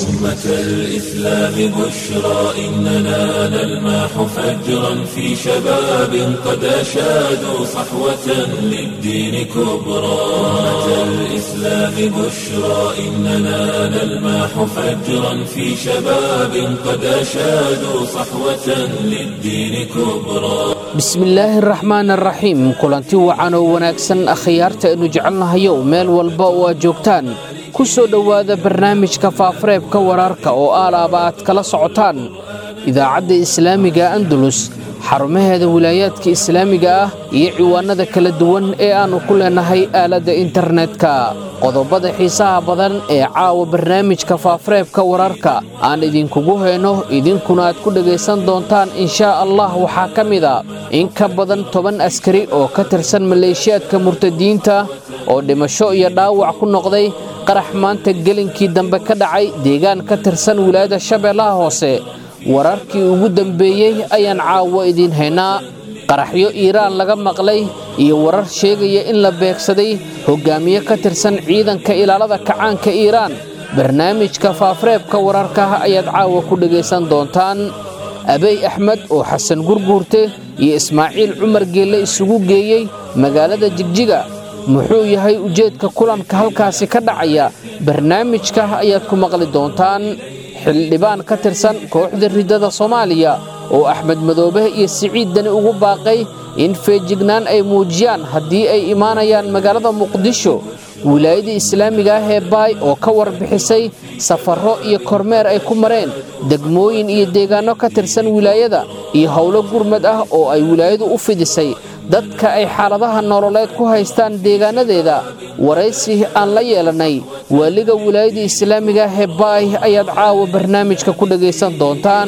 أمة الإسلام بشرى إننا نلمح فجرا في شباب قد أشادوا صحوة للدين كبرى أمة الإسلام بشرى إننا نلمح فجرا في شباب قد أشادوا صحوة للدين كبرى bismillaahi araxmaan araxiim kulanti wacan oo wanaagsan akhyaarta aynu jecelnahayow meel walba oo aad joogtaan ku soo dhowaada barnaamijka faafareebka wararka oo aalaaba aad kala socotaan idaacadda islaamiga andalus xarumaheeda wilaayaadka islaamiga ah iyo ciwaanada kala duwan ee aannu ku leennahay aaladda internetka qodobada xiisaha badan ee caawa barnaamijka faafareebka wararka aan idinkugu hayno idinkuna aad ku dhegaysan doontaan inshaa allah waxaa ka mida in ka badan toban askari oo ka tirsan maleeshiyaadka murtadiinta oo dhimasho iyo dhaawac ku noqday qarax maanta gelinkii dambe ka dhacay deegaan ka tirsan wilaayada shabeellaha hoose wararkii ugu dambeeyey ayaan caawo idiin haynaa qaraxyo iiraan laga maqlay iyo warar sheegaya in la beegsaday hoggaamiye ka tirsan ciidanka ilaalada kacaanka iiraan barnaamijka faafareebka wararka ayaad caawa ku dhegaysan doontaan abey axmed oo xasan gurguurte iyo ismaaciil cumar geelle isugu geeyey magaalada jigjiga muxuu yahay ujeedka kulanka halkaasi ka dhacaya barnaamijka ayaad ku maqli doontaan xildhibaan ka tirsan kooxda riddada soomaaliya oo axmed madoobe iyo siciid dani ugu baaqay in feejignaan ay muujiyaan haddii ay imaanayaan magaalada muqdisho wilaayada islaamiga ah ee baay oo ka warbixisay safarro iyo kormeer ay ku mareen degmooyin iyo deegaanno ka tirsan wilaayada iyo howlo gurmad ah oo ay wilaayadu u fidisay dadka ay xaaladaha nololeed ku haystaan deegaanadeeda waraysi aan la yeelannay waaliga wilaayada islaamiga ah ee baay ayaad caawa barnaamijka ku dhegaysan doontaan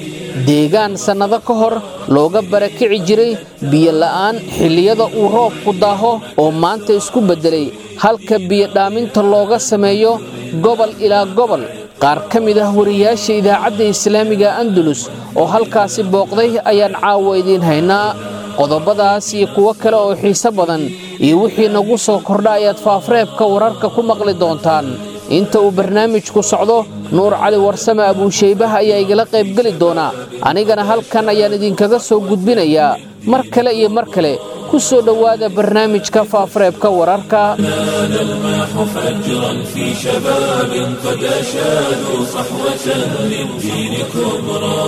deegaan sannado ka hor looga barakici jiray biyola'aan xilliyada uu roobku daaho oo maanta isku beddelay halka biyodhaaminta looga sameeyo gobol ilaa gobol qaar ka mid ah wariyaasha idaacadda islaamiga andalus oo halkaasi booqday ayaan caawa idiin haynaa qodobadaas iyo kuwo kale oo xiise badan iyo wixii nagu soo kordha ayaad faafareebka wararka ku maqli doontaan inta uu barnaamijku socdo nuur cali warsame abuushaybaha ayaa igala qaybgeli doonaa anigana halkan ayaan idinkaga soo gudbinayaa mar kale iyo mar kale ku soo dhowaada barnaamijka faafareebka wararka نلمح فجرا في شباب قد أشادوا صحوة للدين كبرى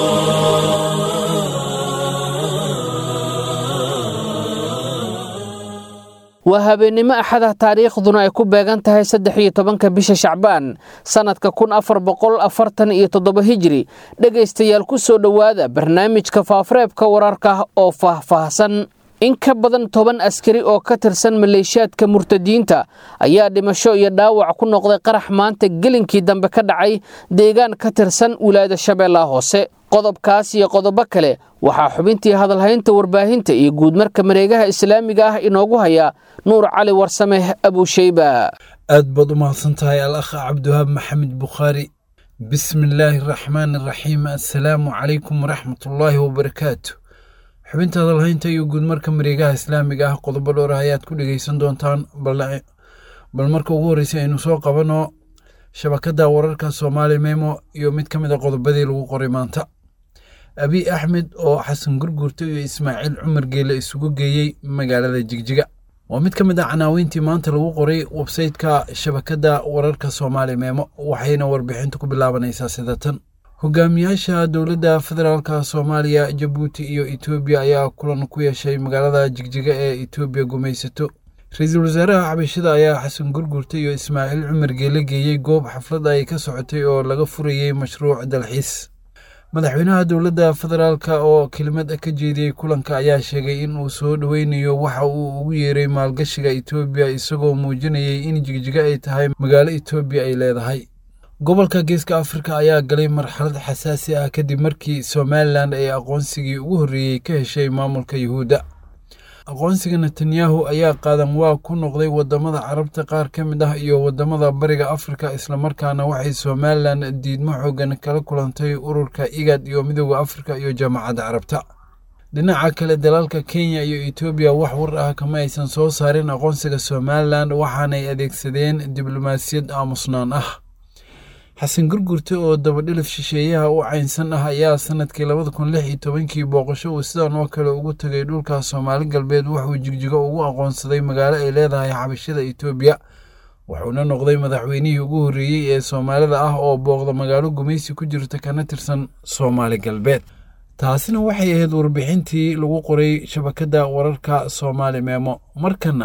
waa habeennimo axada taariikhduna ay ku beegan tahay saddex iyo tobanka bisha shacbaan sannadka kun afar boqol afartan iyo toddoba hijiri dhegaystayaal ku soo dhowaada barnaamijka faafareebka wararka oo faahfaahsan in ka badan toban askari oo ka tirsan maleeshiyaadka murtadiinta ayaa dhimasho iyo dhaawac ku noqday qarax maanta gelinkii dambe ka dhacay deegaan ka tirsan wilaayada shabeellaha hoose qodobkaas iyo qodobo kale waxaa xubintii hadalhaynta warbaahinta iyo guudmarka mareegaha islaamiga ah inoogu haya nuur cali warsame abuushayba aad baad u mahadsan tahay al akh cabdiwahaab maxamed bukhaari bismi illaahi araxmaan araxiim assalaamu calaykum waraxmatullaahi wabarakaatu xubinta hadalhaynta iyo guudmarka mareegaha islaamiga ah qodobo dhowr ah ayaad ku dhegeysan doontaan bal marka ugu horreysay aynu soo qabanno shabakadda wararka soomaali memo iyo mid ka mid a qodobadii lagu qoray maanta abiy axmed oo xasan gurgurta iyo ismaaciil cumar geele isugu geeyey magaalada jigjiga waa mid ka mid a canaaweyntii maanta lagu qoray websayteka shabakadda wararka soomaali memo waxayna warbixinta ku bilaabanaysaa sida tan hogaamiyaasha dowladda federaalka soomaaliya jabuuti iyo etoobiya ayaa kulan ku yeeshay magaalada jigjiga ee etoobiya gumaysato ra-iisul wasaaraha xabashida ayaa xasan gurgurta iyo ismaaciil cumar geele geeyey goob xaflad ay ka socotay oo laga furayey mashruuc dalxiis madaxweynaha dowladda federaalka oo kelimad ka jeediyey kulanka ayaa sheegay in uu soo dhoweynayo waxa uu ugu yeeray maalgashiga etoobiya isagoo muujinayay in jigjiga ay tahay magaalo etoobiya ay leedahay gobolka geeska afrika ayaa galay marxalad xasaasi ah kadib markii somalilan ay aqoonsigii ugu horreeyey ka heshay maamulka yuhuudda aqoonsiga netanyahu ayaa qaadan waa ku noqday wadamada carabta qaar ka mid ah iyo wadamada bariga afrika islamarkaana waxay somalilan diidmo xoogan kala kulantay ururka igad iyo midooda afrika iyo jaamacadda carabta dhinaca kale dalalka kenya iyo etoobiya wax war ah kama aysan soo saarin aqoonsiga somalilan waxaanay adeegsadeen diblomaasiyad aamusnaan ah xasan gurgurte oo dabadhilif shisheeyaha u caynsan ah ayaa sanadkii labada kun lix iyo tobankii booqasho uu sidan oo kale ugu tegay dhulka soomaali galbeed wuxuu jigjigo ugu aqoonsaday magaalo ay leedahay xabashada etoobiya wuxuuna noqday madaxweynihii ugu horreeyey ee soomaalida ah oo booqda magaalo gumaysi ku jirta kana tirsan soomaali galbeed taasina waxay ahayd warbixintii lagu qoray shabakadda wararka soomaali meemo markana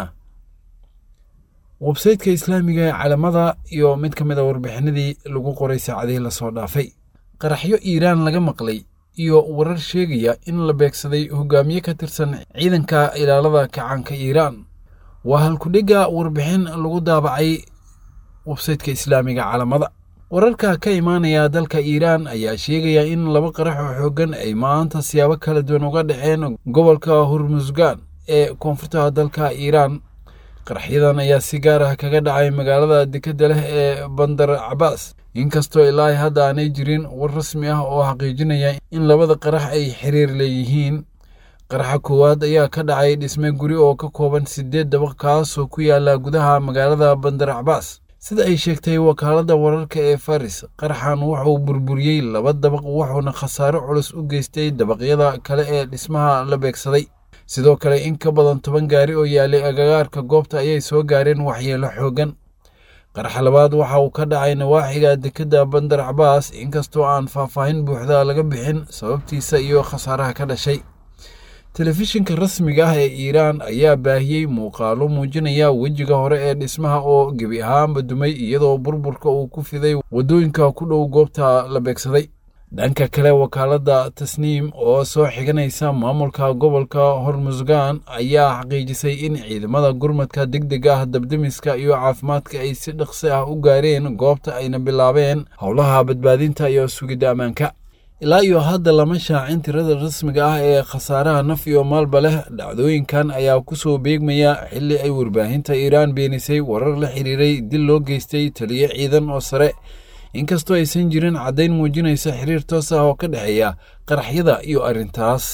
websayteka islaamiga ee calamada iyo mid ka mid a warbixinadii lagu qoray saacadihii lasoo dhaafay qaraxyo iiraan laga maqlay iyo warar sheegaya in la beegsaday hogaamiye ka tirsan ciidanka ilaalada kacaanka iiraan waa halkudhigga warbixin lagu daabacay websayteka islaamiga calamada wararka ka imaanaya dalka iiraan ayaa sheegaya in laba qarax oo xooggan ay maanta siyaabo kala duwan uga dhaceen gobolka hormusgan ee koonfurta dalka iiraan qaraxyadan ayaa si gaar ah kaga dhacay magaalada dekedda leh ee bandar cabaas inkastoo ilaahay hadda aanay jirin war rasmi ah oo xaqiijinaya in labada qarax ay xiriir leeyihiin qaraxa koowaad ayaa ka dhacay dhisme guri oo ka kooban siddeed dabaq kaasoo ku yaala gudaha magaalada bandar cabaas sida ay sheegtay wakaaladda wararka ee faris qaraxan wuxuu burburiyey laba dabaq wuxuuna khasaaro culus u geystay dabaqyada kale ee dhismaha la beegsaday sidoo kale in ka badan toban gaari oo yaalay agagaarka goobta ayay soo gaareen waxyeelo xooggan qaraxa labaad waxa uu ka dhacay nawaaxiga dekedda bandar cabaas inkastoo aan faahfaahin buuxda laga bixin sababtiisa iyo khasaaraha ka dhashay telefishinka rasmiga ah ee iiraan ayaa baahiyey muuqaalo muujinaya wejiga hore ee dhismaha oo gebi ahaanba dumay iyadoo burburka uu ku fiday waddooyinka ku dhow goobta la beegsaday dhanka kale wakaaladda tasniim oo soo xiganaysa maamulka gobolka hormusgan ayaa xaqiijisay in ciidamada gurmadka deg deg ah dabdemiska iyo caafimaadka ay si dhaqsi ah u gaareen goobta ayna bilaabeen howlaha badbaadinta iyo sugidda ammaanka ilaa iyo hadda lama shaacin tirada rasmiga ah ee khasaaraha naf iyo maalba leh dhacdooyinkan ayaa ku soo beegmaya xilli ay warbaahinta iiraan beenisay warar la xiriiray dil loo geystay taliyo ciidan oo sare inkastoo aysan jirin caddayn muujinaysa xiriir toos ah oo ka dhexeeya qaraxyada iyo arrintaas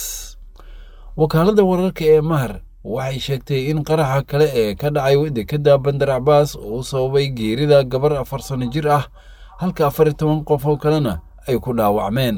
wakaaladda wararka ee mahar waxay sheegtay in qaraxa kale ee ka dhacay dekedda bandar cabaas uu sababay geerida gabar afar sano jir ah halka afar iyo toban qof oo kalena ay ku dhaawacmeen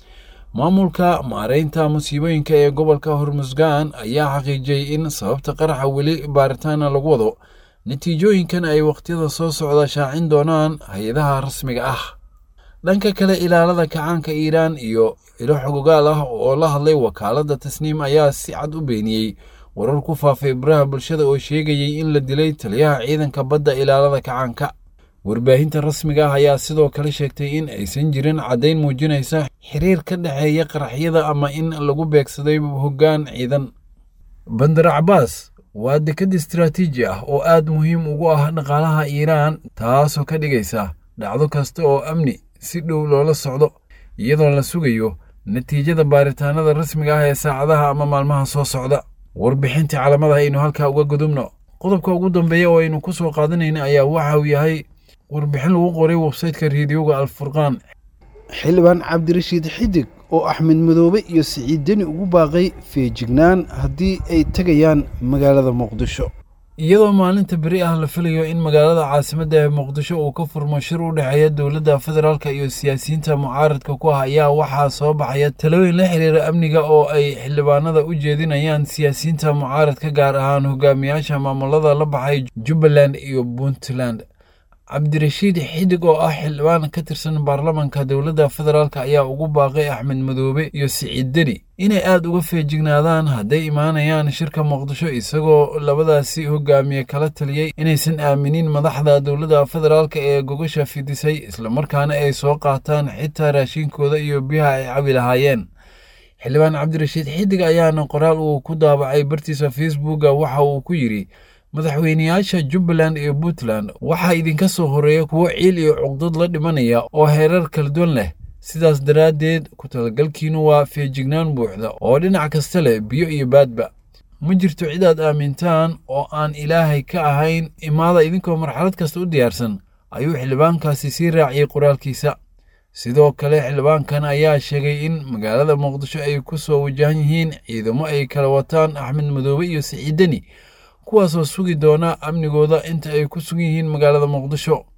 maamulka maareynta musiibooyinka ee gobolka hormusgan ayaa xaqiijiyey in sababta qaraxa weli baaritaana lagu wado natiijooyinkan ay wakhtiyada soo socda shaacin doonaan hay-adaha rasmiga ah dhanka kale ilaalada kacaanka iiraan iyo ilo xogogaal ah oo la hadlay wakaaladda tasniim ayaa si cad u beeniyey warar ku faafay baraha bulshada oo sheegayey in la dilay taliyaha ciidanka badda ilaalada kacaanka warbaahinta rasmiga ah ayaa sidoo kale sheegtay in aysan jirin caddayn muujinaysa xiriir ka dhexeeya qaraxyada ama in lagu beegsaday hoggaan ciidan bandar cabaas waa dekad istaraatiiji ah oo aad muhiim ugu ah dhaqaalaha iiraan taasoo ka dhigaysa dhacdo kasta oo amni si dhow loola socdo iyadoo la sugayo natiijada baaritaanada rasmiga ah ee saacadaha ama maalmaha soo socda warbixintii calamada aynu halkaa uga gudubno qodobka ugu dambeeya oo aynu ku soo qaadanayna ayaa waxa uu yahay warbixin lagu qoray websayteka reediyoga alfurqaan xildhibaan cabdirashiid xidig oo axmed madoobe iyo siciid deni ugu baaqay feejignaan haddii ay tegayaan magaalada muqdisho iyadoo maalinta beri ah la filayo in magaalada caasimadda ee muqdisho uu ka furmo shir u dhexeeya dowladda federaalka iyo siyaasiyiinta mucaaradka ku ah ayaa waxaa soo baxaya talooyin la xiriira amniga oo ay xildhibaanada u jeedinayaan siyaasiyiinta mucaaradka gaar ahaan hogaamiyaasha maamulada la baxay jubbaland iyo puntland cabdirashiid xidig oo ah xildhibaan ka tirsan baarlamanka dowladda federaalk ayaa ugu baaqay axmed madoobe iyo siciid deni inay aad uga feejignaadaan hadday imaanayaan shirka muqdisho isagoo labadaasi hogaamiye kala taliyey inaysan aaminin madaxda dowladda federaalk ee gogasha fidisay islamarkaana ay soo qaataan xitaa raashinkooda iyo biyaha ay cabi lahaayeen xildhibaan cabdirashiid xidig ayaana qoraal uu ku daabacay bartiisa facebooka waxa uu ku yidhi madaxweyneyaasha jubbaland iyo puntland waxaa idinka soo horeeya kuwo ciil iyo cuqdad la dhimanaya oo heerar kala duwan leh sidaas daraaddeed ku talagalkiinu waa feejignaan buuxda oo dhinac kasta leh biyo iyo baadba ma jirto cid aad aamintaan oo aan ilaahay ka ahayn imaada idinkoo marxalad kasta u diyaarsan ayuu xildhibaankaasi sii raaciyey qoraalkiisa sidoo kale xildhibaankan ayaa sheegay in magaalada muqdisho ay ku soo wajahan yihiin ciidamo ay kala wataan axmed madoobe iyo siciidani kuwaasoo sugi doona amnigooda inta ay ku sugan yihiin magaalada muqdisho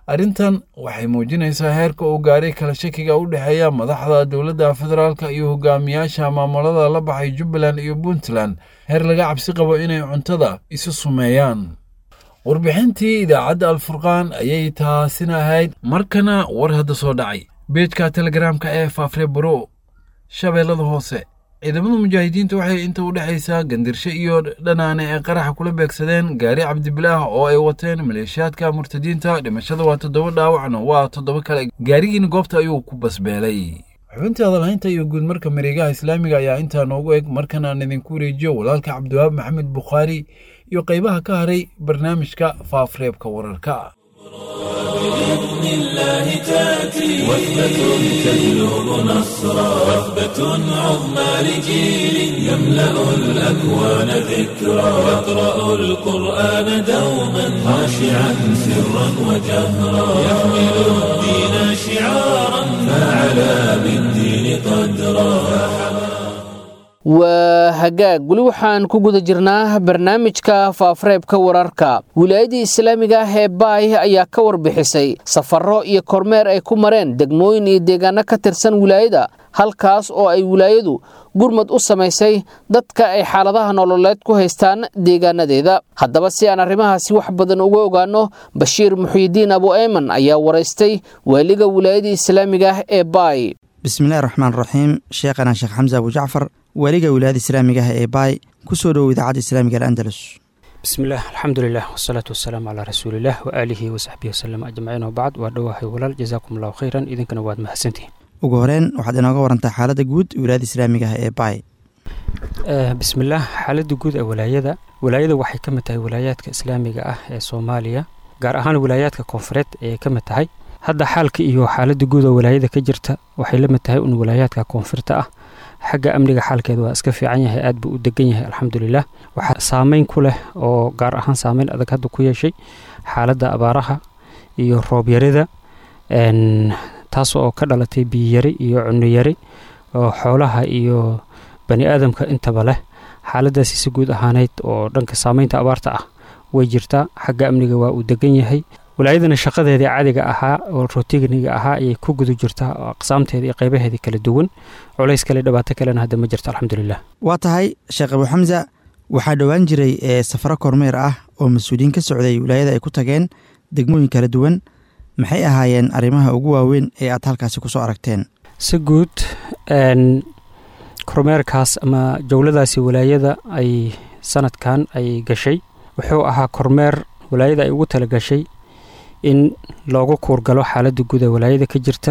arrintan waxay muujinaysaa heerka uu gaaray kala shakiga u dhexeeya madaxda dowladda federaalka iyo hogaamiyaasha maamulada la baxay jubbaland iyo puntland heer laga cabsi qabo inay cuntada isu sumeeyaan warbixintii idaacadda alfurqaan ayay taasina ahayd markana war hadda soo dhacay beejka telegaraamka ee faafre baro shabeellada hoose ciidamada mujaahidiinta waxay inta u dhexaysaa gandirsho iyo dhanaane ee qaraxa kula beegsadeen gaari cabdibilaah oo ay wateen maleeshiyaadka murtadiinta dhimashada waa toddoba dhaawacna waa toddoba kale gaarigiina goobta ayuu ku basbeelay xubintii hadalhaynta iyo guudmarka mareegaha islaamiga ayaa intaa noogu eg markan aan idinku wareejiyo walaalka cabdiwahaab maxamed bukhaari iyo qaybaha ka haray barnaamijka faafreebka wararka بإذن الله تأتي وثبة تجلب نصرا وثبة عظمى لجيل يملأ الأكوان ذكرا يقرأ القرآن دوما خاشعا سرا وجهرا يحمل الدين شعارا فعلى بالدين قدرا waa hagaag weli waxaan ku guda jirnaa barnaamijka faafreebka wararka wilaayadii islaamiga ah ee baay ayaa ka warbixisay safarro iyo kormeer ay ku mareen degmooyin iyo deegaano ka tirsan wilaayada halkaas oo ay wilaayadu gurmad u samaysay dadka ay xaaladaha nololeed ku haystaan deegaanadeeda haddaba si aan arrimahaasi wax badan uga ogaano bashiir muxiidiin abu ayman ayaa waraystay waaliga wilaayadii islaamiga ah ee baay bismillahi raxmaan raxiim sheekhana sheekh xamse abu jacfar waaliga wilaayada islaamiga ah ee baay ku soo dhowow idaacadda islaamiga al'andalus bismillaah alxamdulilah wasalaatu wasalaamu calaa rasuulilah waaalihi wasaxbihi wasalam ajmaciin wabacd waa dhowahay walaal jazaakum allahu khayran idinkana waad mahadsantihin ugu horeen waxaad inooga warantaa xaaladda guud wilaayada islaamiga ah ee baay bismillaah xaaladda guud ee walaayada walaayada waxay ka mid tahay walaayaadka islaamiga ah ee soomaaliya gaar ahaan walaayaadka koonfureed ayay ka mid tahay hadda xaalka iyo xaaladda guud oo walaayada ka jirta waxay la mid tahay un walaayaadka koonfurta ah xagga amniga xaalkeeda waa iska fiican yahay aad buu u degan yahay alxamdulilah waxaa saameyn ku leh oo gaar ahaan saameyn adag hadda ku yeeshay xaaladda abaaraha iyo roobyarida taas oo ka dhalatay biyiyari iyo cunnoyari oo xoolaha iyo bani aadamka intaba leh xaaladaasi si guud ahaaneyd oo dhanka saameynta abaarta ah way jirtaa xagga amniga waa uu degan yahay walaayadana shaqadeedii caadiga ahaa oo rotigniga ahaa ayay ku guda jirtaa oo aqsaamteeda iyo qaybaheedii kala duwan culays kale dhibaato kalena hadda ma jirto alxamdulilah waa tahay sheekh abu xamsa waxaa dhowaan jiray ee safaro kormeer ah oo mas-uuliyiin ka socday wilaayada ay ku tageen degmooyin kala duwan maxay ahaayeen arrimaha ugu waaweyn ee aad halkaasi ku soo aragteen si guud kormeerkaas ama jowladaasi walaayada ay sanadkan ay gashay wuxuu ahaa kormeer walaayada ay ugu tala gashay in loogu kuurgalo xaaladda guud ee walaayada ka jirta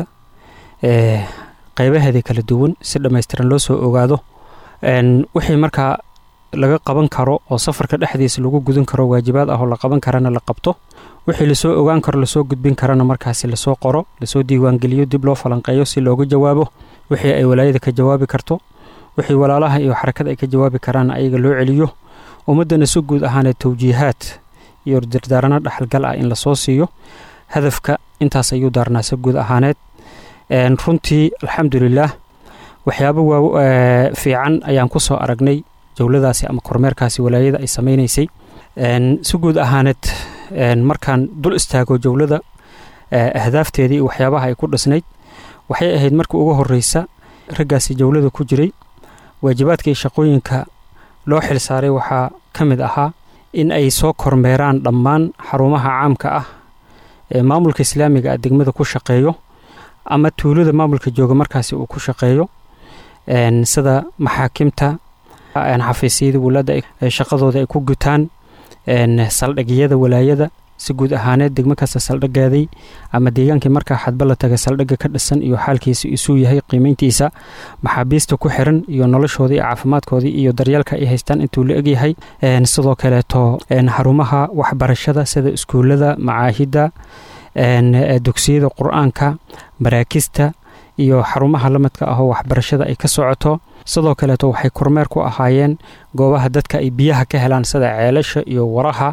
qeybaheeda kala duwan si dhammaystiran loo soo ogaado wixii markaa laga qaban karo oo safarka dhexdiisa lagu gudan karo waajibaad ah oo la qaban karana la qabto wixii lasoo ogaan karo lasoo gudbin karana markaasi lasoo qoro lasoo diiwaangeliyo dib loo falanqeeyo si looga jawaabo wixii ay walaayada ka jawaabi karto wixii walaalaha iyo xarakada ay ka jawaabi karaan ayaga loo celiyo ummaddana si guud ahaanee tawjiihaad iyo dardaarano dhexalgal ah in lasoo siiyo hadafka intaas ayuu daarnaa si guud ahaaneed runtii alxamdulilaah waxyaabo waa fiican ayaan ku soo aragnay jowladaasi ama kormeerkaasi walaayada ay samaynaysay si guud ahaaneed markaan dul istaago jowlada ahdaafteedii iyo waxyaabaha ay ku dhisnayd waxay ahayd markii ugu horeysa raggaasi jowlada ku jiray waajibaadka iyo shaqooyinka loo xilsaaray waxaa ka mid ahaa in ay soo kormeeraan dhammaan xarumaha caamka ah ee maamulka islaamiga ah degmada ku shaqeeyo ama tuulada maamulka jooga markaasi uu ku shaqeeyo sida maxaakimta xafiisyada wulaadda shaqadooda ay ku gutaan saldhigyada walaayada si guud ahaaneed degmo kasta saldhigaaday ama deegaankii markaa xadba la taga saldhigga ka dhisan iyo xaalkiisa isuu yahay qiimeyntiisa maxaabiista ku xiran iyo noloshoodii caafimaadkoodii iyo daryeelka ay haystaan intuu la egyahay sidoo kaleeto xarumaha waxbarashada sida iskuullada macaahidda dugsiyada qur-aanka maraakista iyo xarumaha lamidka ahoo waxbarashada ay ka socoto sidoo kaleeto waxay kormeer ku ahaayeen goobaha dadka ay biyaha ka helaan sida ceelasha iyo waraha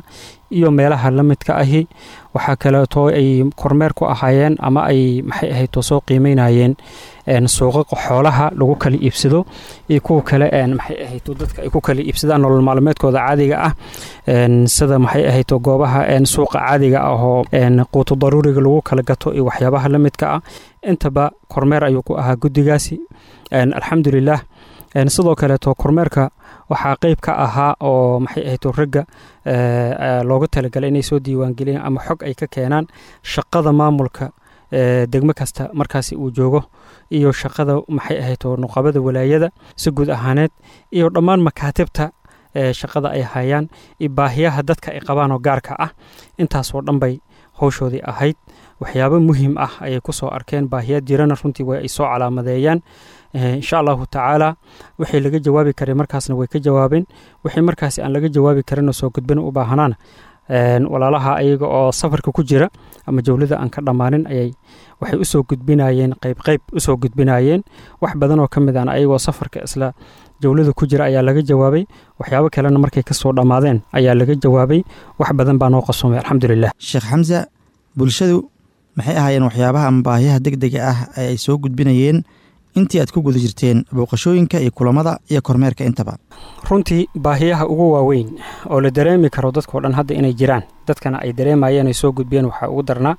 iyo meelaha la midka ahi waxaa kaleeto ay kormeer ku ahaayeen ama ay maxay ahayto soo qiimeynayeen suuqa xoolaha lagu kala iibsado iyo kuwa kale maxay ahayto dadka ay ku kala iibsadaan nolol maalmeedkooda caadiga ah sida maxay ahayto goobaha suuqa caadiga ah oo quuto daruuriga lagu kala gato iyo waxyaabaha la midka ah intaba kormeer ayuu ku ahaa guddigaasi alxamdulilah sidoo kaleeto kormeerka waxaa qeyb ka ahaa oo maxay ahayto ragga looga talagalay inay soo diiwaangeliyaan ama xog ay ka keenaan shaqada maamulka degmo kasta markaasi uu joogo iyo shaqada maxay ahayto nuqabada walaayada si guud ahaaneed iyo dhammaan makaatibta shaqada ay hayaan iyo baahiyaha dadka ay qabaan oo gaarka ah intaasoo dhan bay howshoodii ahayd waxyaabo muhiim ah ayay ku soo arkeen baahiyaad jirana runtii way ay soo calaamadeeyaan insha allahu tacaala wixii laga jawaabi karay markaasna way ka jawaabeen wixii markaasi aan laga jawaabi karinoo soo gudbin u baahanaana walaalaha ayaga oo safarka ku jira ama jawlada aan ka dhammaanin ayay waxay usoo gudbinayeen qayb qayb usoo gudbinayeen wax badan oo ka mid aan ayagoo safarka isla jawlada ku jira ayaa laga jawaabay waxyaabo kalena markay kasoo dhammaadeen ayaa laga jawaabay wax badan baa noo qasumay alxamdulilah sheekh xamsa bulshadu maxay ahaayeen waxyaabaha ama baahiyaha deg dega ah ee ay soo gudbinayeen intii aad ku guda jirteen booqashooyinka iyo kulamada iyo kormeerka intaba runtii baahiyaha ugu waaweyn oo la dareemi karo dadkao dhan hadda inay jiraan dadkana ay dareemayeen ay soo gudbiyeen waxaa ugu darnaa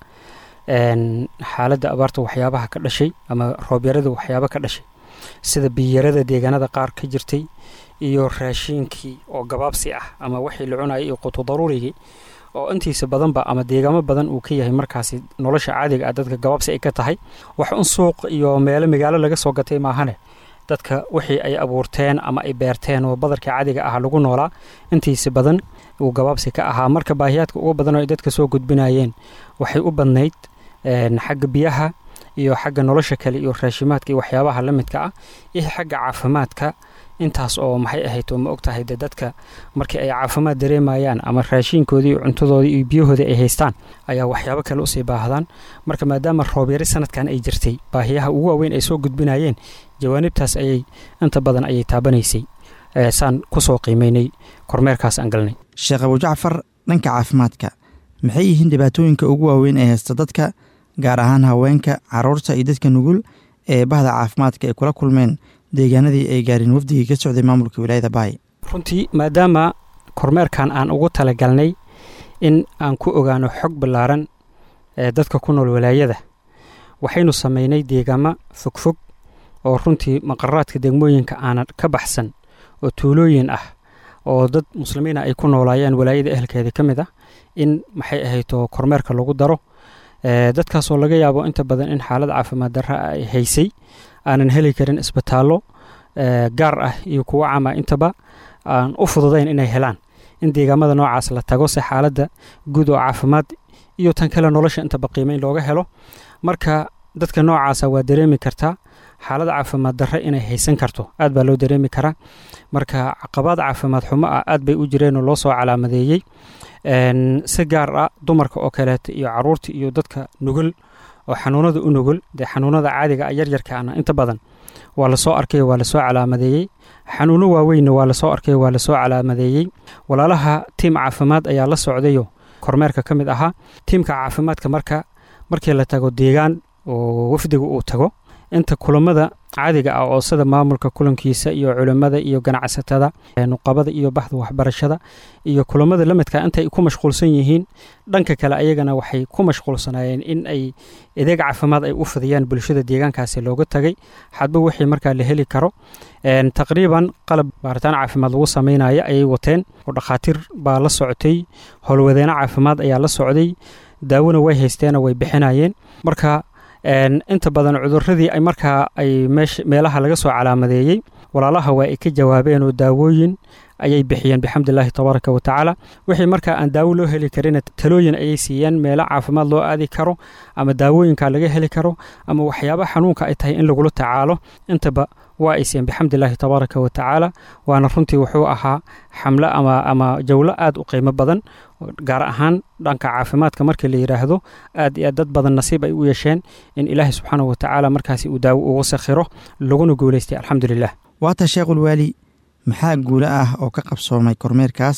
xaaladda abaarta waxyaabaha ka dhashay ama roobyarada waxyaaba ka dhashay sida biyarada deegaanada qaar ka jirtay iyo raashiinkii oo gabaabsi ah ama wixii la cunayay iyo qutu daruurigii oo intiisa badanba ama deegaamo badan uu ka yahay markaasi nolosha caadiga ah dadka gabaabsi ay ka tahay wax un suuq iyo meelo magaalo laga soo gatay maahane dadka wixii ay abuurteen ama ay beerteen oo badarka caadiga ah lagu noolaa intiisa badan uu gabaabsi ka ahaa marka baahiyaadka ugu badan oo ay dadka soo gudbinayeen waxay u badnayd xagga biyaha iyo xagga nolosha kale iyo raashimaadka iyo waxyaabaha la midka ah iyo xagga caafimaadka intaas oo maxay ahayd oo ma og tahay de dadka markii ay caafimaad dareemayaan ama raashiinkoodii iyo cuntadoodii iyo biyahoodii ay haystaan ayaa waxyaabo kale usii baahdaan marka maadaama roobyari sanadkan ay jirtay baahiyaha ugu waaweyn ay soo gudbinayeen jawaanibtaas ayay inta badan ayay taabanaysay saan kusoo qiimeynay kormeerkaas aan galnay sheekh abujacfar dhanka caafimaadka maxay yihiin dhibaatooyinka ugu waaweyn ee haysta dadka gaar ahaan haweenka caruurta iyo dadka nugul ee bahda caafimaadka ay kula kulmeen deegaanadii ay gaareen wafdigii ka socday maamulka wilaayada baay runtii maadaama kormeerkan aan ugu talagalnay in aan ku ogaano xog ballaaran ee dadka ku nool walaayada waxaynu samaynay deegaamo fogfog oo runtii maqaraadka degmooyinka aanan ka baxsan oo tuulooyin ah oo dad muslimiina ay ku noolaayeen walaayada ehelkeeda ka mid ah in maxay ahayto kormeerka lagu daro dadkaasoo laga yaabo inta badan in xaalad caafimaad darra ay haysay aanan heli karin isbitaallo gaar ah iyo kuwo cama intaba aan u fududayn inay helaan in deegaamada noocaas la tago si xaaladda guud oo caafimaad iyo tan kale nolosha intaba qiimeyn looga helo marka dadka noocaasa waa dareemi kartaa xaalad caafimaad darre inay haysan karto aad baa loo dareemi karaa marka caqabaad caafimaad xumo ah aad bay u jireenoo loo soo calaamadeeyey si gaar ah dumarka oo kaleeta iyo caruurta iyo dadka nugul oo xanuunada u nugul dee xanuunada caadiga a yaryarkaana inta badan waa lasoo arkay waa lasoo calaamadeeyey xanuuno waaweynna waa lasoo arkay waa lasoo calaamadeeyey walaalaha tiim caafimaad ayaa la socdayo kormeerka ka mid ahaa tiimka caafimaadka marka markii la tago deegaan oo wafdiga uu tago inta kulamada caadiga ah oo sida maamulka kulankiisa iyo culimmada iyo ganacsatada nuqabada iyo baxda waxbarashada iyo kulamada lamidka intay ku mashquulsan yihiin dhanka kale ayagana waxay ku mashquulsanaayeen in ay adeeg caafimaad ay u fidiyaan bulshada deegaankaasi looga tagay xadba wixii markaa la heli karo taqriiban qalab baaritaan caafimaad lagu sameynaya ayay wateen oo dhakhaatiir baa la socotay howlwadeeno caafimaad ayaa la socday daawona way haysteenoo way bixinayeen marka inta badan cuduradii ay markaa ay meelaha laga soo calaamadeeyey walaalaha waa ay ka jawaabeen oo daawooyin ayay bixiyeen bixamdillaahi tabaaraka wa tacaala wixii markaa aan daawo loo heli karin talooyin ayay siiyeen meelo caafimaad loo aadi karo ama daawooyinka laga heli karo ama waxyaaba xanuunka ay tahay in lagula tacaalo intaba waa ay siiyeen bixamdillaahi tabaaraka wa tacaala waana runtii wuxuu ahaa xamlo ama ama jawlo aad u qiimo badan gaar ahaan dhanka caafimaadka markii la yidhaahdo aad iyo aad dad badan nasiib ay u yeesheen in ilaahay subxaanahu wa tacaala markaasi uu daawo ugu sakhiro laguna guulaystay alxamdulilah waata sheekhulwaali maxaa guulo ah oo ka qabsoomay kormeerkaas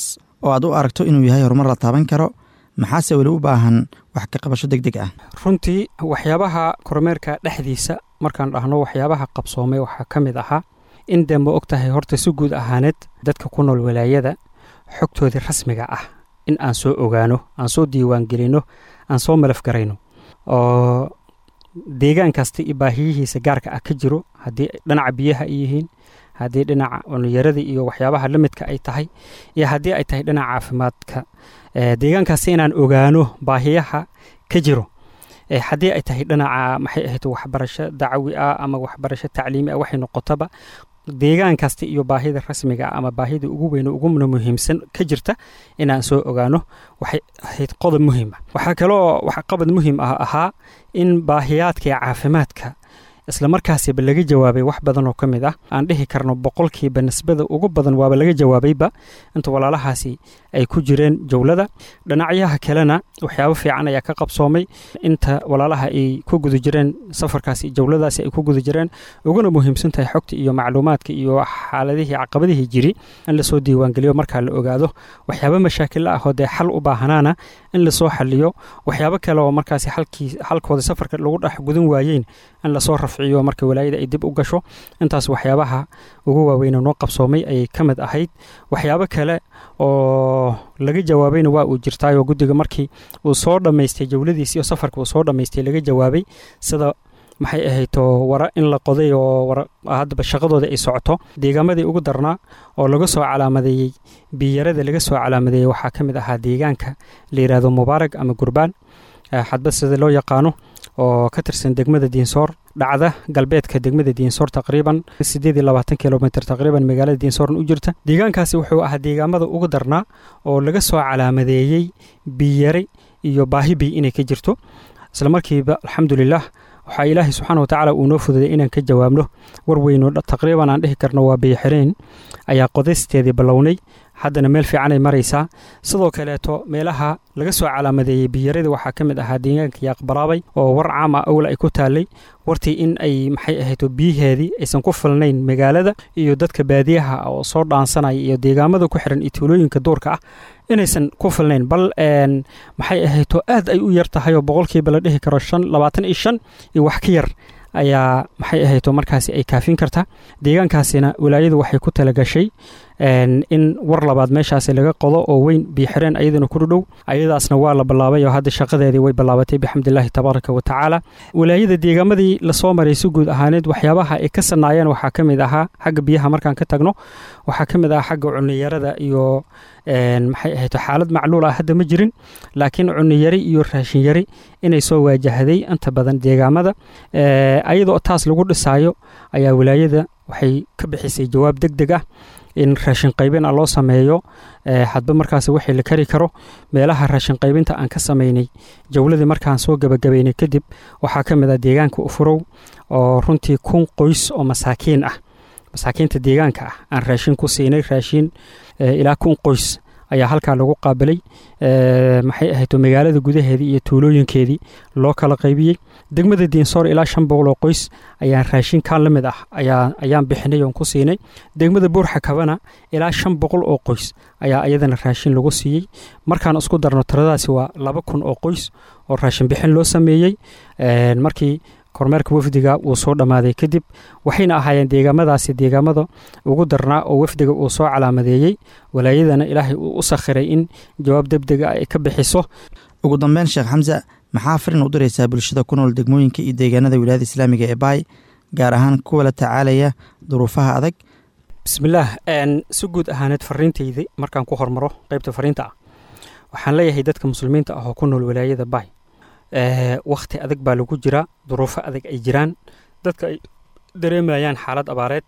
oo aad u aragto inuu yahay horumar la taaban karo maxaase weli u baahan wax ka qabasho deg deg ah runtii waxyaabaha kormeerka dhexdiisa markaan dhahno waxyaabaha qabsoomay waxaa ka mid ahaa in dee ma og tahay horta si guud ahaaneed dadka ku nool walaayada xogtoodii rasmiga ah in aan soo ogaano aan soo diiwaan gelino aan soo malaf garayno oo deegaan kasta iyo baahiyihiisa gaarka ah ka jiro haddii dhinaca biyaha ay yihiin haddii dhinaca cunyarada iyo waxyaabaha la midka ay tahay iyo haddii ay tahay dhinaca caafimaadka deegaankaasi inaan ogaano baahiyaha ka jiro haddii ay tahay dhinaca maxay ahayd waxbarasho dacwi ah ama waxbarasho tacliimi ah waxay noqotaba deegaan kasta iyo baahida rasmiga ama baahida ugu weyn uguna muhiimsan ka jirta inaan soo ogaano waxay ahayd qodob muhiima waxaa kaloo qabad muhiim ah ahaa in baahiyaadka iyo caafimaadka isla markaasiba laga jawaabay wax badan oo ka mid ah aan dhihi karno boqolkiiba nisbada ugu badan waaba laga jawaabayba inta walaalahaasi ay ku jireen jowlada dhinacyaha kalena waxyaabo fiican ayaa ka qabsoomay inta walaalaha ay ku guda jireen safarkaasi jowladaasi ay ku guda jireen uguna muhiimsan tahay xogta iyo macluumaadka iyo xaaladihii caqabadihii jiri in lasoo diiwaangeliyo markaa la ogaado waxyaabo mashaakilla ah oo dee xal u baahanaana in lasoo xaliyo waxyaabo kale oo markaasi xalkooda safarka lagu dhex gudan waayeen in lasoo rafciyo marka walaayada ay dib u gasho intaas waxyaabaha ugu waaweyne noo qabsoomay ayay ka mid ahayd waxyaabo kale oo laga jawaabayna waa uu jirtaayoo guddiga markii uu soo dhammaystay jowladiisi iyo safarka uu soo dhammaystay laga jawaabay sida maxay ahayto wara in la qoday oo haddaba shaqadooda ay socoto deegaamadii ugu darnaa oo laga soo calaamadeeyey biyarada laga soo calaamadeeyey waxaa ka mid ahaa deegaanka la yidhaahdo mubaarag ama gurbaan xadbad sida loo yaqaano oo ka tirsan degmada diinsoor dhacda galbeedka degmada diinsoor taqriiban siddeed iyo labaatan kilomitr taqriiban magaalada diinsoorn u jirta deegaankaasi wuxuu ahaa deegaamada ugu darnaa oo laga soo calaamadeeyey biyare iyo baahi biy inay ka jirto isla markiiba alxamdulilah waxaa ilaahay subxaana wa tacaala uu noo fududay inaan ka jawaabno war weyno taqriiban aan dhihi karno waa biyoxireen ayaa qodaysteedii ballownay haddana meel fiicanay maraysaa sidoo kaleeto meelaha laga soo calaamadeeyey biyaradii waxaa ka mid ahaa deegaanka yaaqbaraabay oo war caama awla ay ku taallay wartii in ay maxay ahayto biyaheedii aysan ku filnayn magaalada iyo dadka baadiyaha oo soo dhaansanaya iyo deegaamada ku xiran iyo tuulooyinka duurka ah inaysan ku filnayn bal maxay ahayto aad ay u yar tahay oo boqolkiiba la dhihi karo shan labaatan iyo shan iyo wax ka yar ayaa maxay ahayto markaasi ay kaafin kartaa deegaankaasina walaayadu waxay ku talagashay in war labaad meeshaasi laga qodo oo weyn biixireen ayadana ku dhudhow ayadaasna waa la bilaabay oo hadda shaqadeedii way bilaabatay bixamdilaahi tabaaraka wa tacaala walaayada deegaamadii lasoo maray si guud ahaaneed waxyaabaha ay ka sanaayeen waxaa ka mid ahaa xagga biyaha markaan ka tagno waxaa ka mid ahaa xagga cuniyarada iyo maxay ahayto xaalad macluul ah hadda ma jirin laakiin cuniyari iyo raashinyari inay soo waajahday inta badan deegaamada ayadoo taas lagu dhisaayo ayaa walaayada waxay ka bixisay jawaab deg deg ah in raashin qaybin a loo sameeyo hadba markaas wixii la kari karo meelaha raashin qaybinta aan ka samaynay jowladii markaan soo gebagabaynay kadib waxaa ka mid ah deegaanka ufurow oo runtii kun qoys oo masaakiin ah masaakiinta deegaanka ah aan raashin ku siinay raashin ilaa kun qoys ayaa halkaa lagu qaabilay maxay ahayto magaalada gudaheedii iyo tuulooyinkeedii loo kala qaybiyey degmada diinsoor ilaa shan boqol oo qoys ayaan raashinkan la mid ah ayaan bixinay oon ku siinay degmada buurxa kabana ilaa shan boqol oo qoys ayaa iyadana raashin lagu siiyey markaan isku darno tiradaasi waa laba kun oo qoys oo raashin bixin loo sameeyey markii kormeerka wafdiga uu soo dhammaaday kadib waxayna ahaayeen deegaamadaasi deegaamada ugu darnaa oo wafdiga uu soo calaamadeeyey walaayadana ilaahay uu u sakhiray in jawaab degdega ay ka bixiso ugu dambeyn sheekh xamse maxaa farin u diraysaa bulshada ku nool degmooyinka iyo deegaanada wilaayada islaamiga ee baay gaar ahaan kuwa la tacaalaya duruufaha adag bismillaah si guud ahaaneed fariintaydi markaan ku hormaro qeybta fariinta ah waxaan leeyahay dadka muslimiinta ah oo ku nool walaayada baay wakhti adag baa lagu jiraa duruufo adag ay jiraan dadka ay dareemayaan xaalad abaareed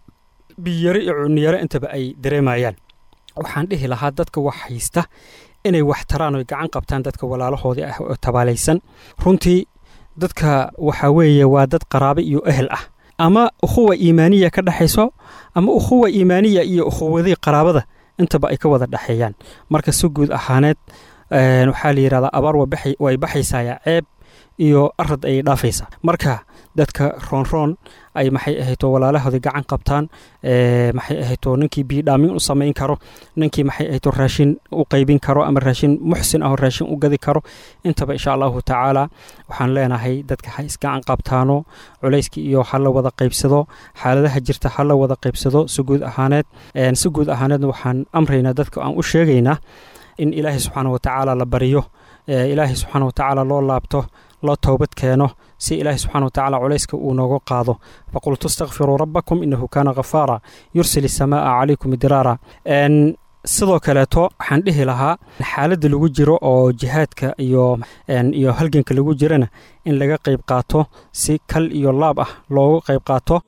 biyaro iyo cuniyaro intaba ay dareemayaan waxaan dhihi lahaa dadka wax haysta inay wax taraan oy gacan qabtaan dadka walaalahoodii ah oo tabaalaysan runtii dadka waxaa weeye waa dad qaraabe iyo ehel ah ama ukhuwa iimaaniya ka dhexayso ama ukhuwa iimaaniya iyo ukhuwadii qaraabada intaba ay ka wada dhexeeyaan marka si guud ahaaneed waxaa la yidhahdaa abaar way baxaysaaya ceeb iyo arad ayay dhaafaysaa marka dadka roonroon ay maxay ahayto walaalahoodii gacan qabtaan maxay ahayto ninkii biidhaamin u samayn karo ninkii maxay ahayto raashin u qaybin karo ama raashin muxsin ah oo raashin u gadi karo intaba insha allahu tacaala waxaan leenahay dadka ha isgacan qabtaano culayskii iyo ha la wada qaybsado xaaladaha jirta ha la wada qaybsado si guud ahaaneed si guud ahaaneedna waxaan amraynaa dadka aan u sheegaynaa in ilaahay subxaana wa tacaala la baryo ilaahay subxaana wa tacaala loo laabto loo toobad keeno si ilaahay subxana wa tacaala culayska uu nooga qaado faqultu istakfiruu rabbakum inahu kaana ghafaara yursil isamaaa calaykum idraara sidoo kaleeto waxaan dhihi lahaa xaaladda lagu jiro oo jihaadka iyo iyo halganka lagu jirana in laga qayb qaato si kal iyo laab ah loogu qayb qaato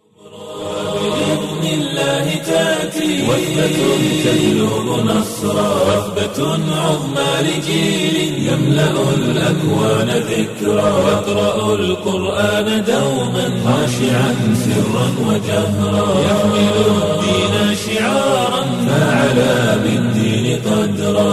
بإذن الله تأتي وثبة تجلب نصرا وثبة عظمى لجيل يملأ الأكوان ذكرا يقرأ القرآن دوما خاشعا سرا وجهرا يحمل الدين شعارا فعلى بالدين قدرا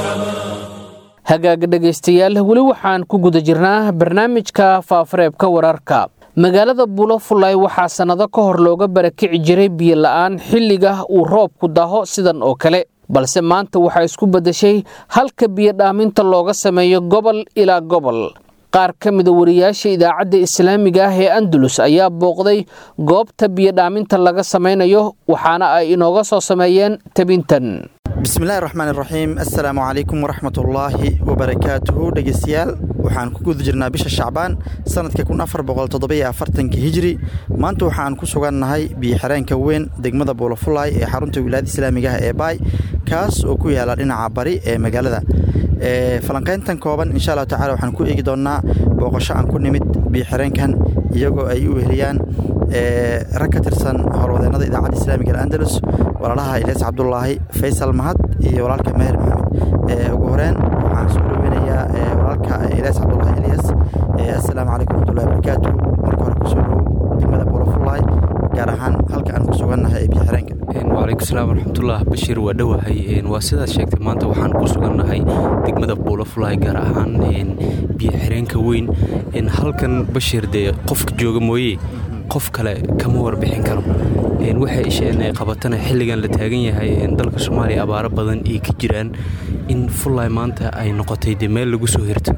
hagaaga dhegaystayaal weli waxaan ku guda jirnaa barnaamijka faafareebka wararka magaalada bulofulay waxaa sannado ka hor looga barakici jiray biyo la'aan xilliga uu roobku daho sidan oo kale balse maanta waxaa isku beddeshay halka biyo dhaaminta looga sameeyo gobol ilaa gobol qaar ka mida wariyaasha idaacadda islaamiga ah ee andalus ayaa booqday goobta biyo dhaaminta laga samaynayo waxaana ay inooga soo sameeyeen tabintan bismillahi raxmaan iraxiim assalaamu calaykum waraxmatullaahi wabarakaatuhu dhegeystayaal waxaan ku guda jirnaa bisha shacbaan sanadka kun afar boqol toddobiyo afartanka hijri maanta waxaan ku sugannahay biyoxireenka weyn degmada buulafulaay ee xarunta wilaayada islaamiga ah ee baay kaas oo ku yaala dhinaca bari ee magaalada falanqayntan kooban insha allahu tacala waxaan ku eegi doonnaa booqasho aan ku nimid biyoxireenkan iyagoo ay u weheliyaan rag ka tirsan howlwadeennada idaacadda islaamiga al'andalus walaalaha ilyas cabdulaahi faysal mahad iyo walaalka meher maxamed ugu horeen waxaan soo dhoweynayaa walaalka ilyas cabdulaahi ilyas assalaamu calaykum waraxmatullahi wabarakaatu marka hore kusoo dhowow degmada buulafulaay gaar ahaan halka aan ku sugannahay ee biyoxireenka wacalaykum salaam waraxmatullah bashiir waa dhowahay waa sidaad sheegtay maanta waxaan ku sugannahay degmada buulafulaay gaar ahaan biyoxireenka weyn halkan bashiir dee qofka jooga mooye qof kale kama warbixin karo waxay isheen ay qabatana xilligan la taagan yahay dalka soomaaliya abaaro badan ay ka jiraan in fullaay maanta ay noqotay dee meel lagu soo hirto